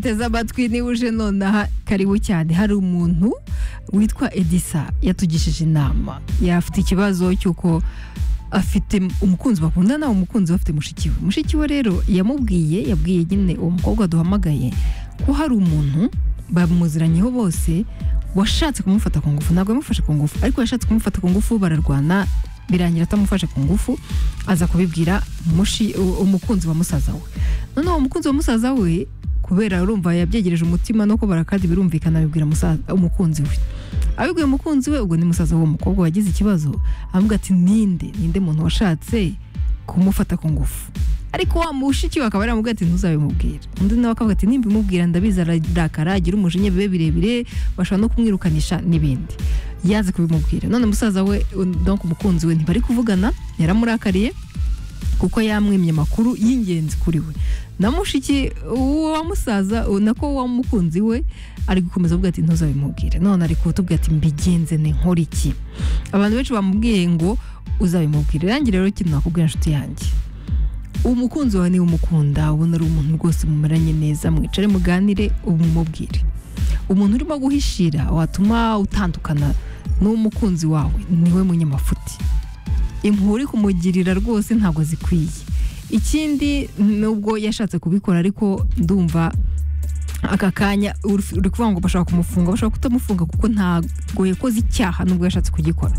teze amatwi niba uje nonaha karibu cyane hari umuntu witwa edisa yatugishije inama yafite ikibazo cy'uko afite umukunzi bakundana umukunzi we afite mushiki we mushiki we rero yamubwiye yabwiye nyine uwo mukobwa duhamagaye ko hari umuntu bamuziranyeho bose washatse kumufata ku ngufu ntabwo yamufashe ku ngufu ariko yashatse kumufata ku ngufu bararwana birangira atamufashe ku ngufu aza kubibwira mushi- u- umukunzi wa musaza we noneho uwo mukunzi wa musaza we kubera urumva yabyegereje umutima no kubara kandi birumvikana abibwira musaza- umukunzi we abibwiye umukunzi we ubwo ni musaza w'uwo mukobwa wagize ikibazo avuga ati ninde ninde muntu washatse kumufata ku ngufu ariko wa mushiki we akaba yaramubwira ati ntuzabimubwira undi nawe akavuga ati nimbimubwira ndabizi ararakara agira umujinya bibe birebire bashobora no kumwirukanisha n'ibindi yaze kubimubwira none musaza we donc umukunzi we ntibari kuvugana yaramurakariye kuko yamwimye amakuru y'ingenzi kuri we na mushiki uwo wa musaza u- nako wa mukunzi we ari gukomeza avuga ati ntuzabimubwire none ari kutubwira ati mbigenze ne nkora iki abantu benshi bamubwiye ngo uzabimubwire nanjye rero kintu nakubwira inshuti yanjye umukunzi wawe niba umukunda ubona ari umuntu rwose mumaranye neza mwicare muganire umumubwire umuntu urimo guhishira watuma utandukana n'umukunzi wawe niwe munyamafuti impuhwe uri kumugirira rwose ntabwo zikwiye ikindi nubwo yashatse kubikora ariko ndumva aka kanya uri uri kuvuga ngo bashobora kumufunga bashobora kutamufunga kuko ntabwo yakoze icyaha nubwo yashatse kugikora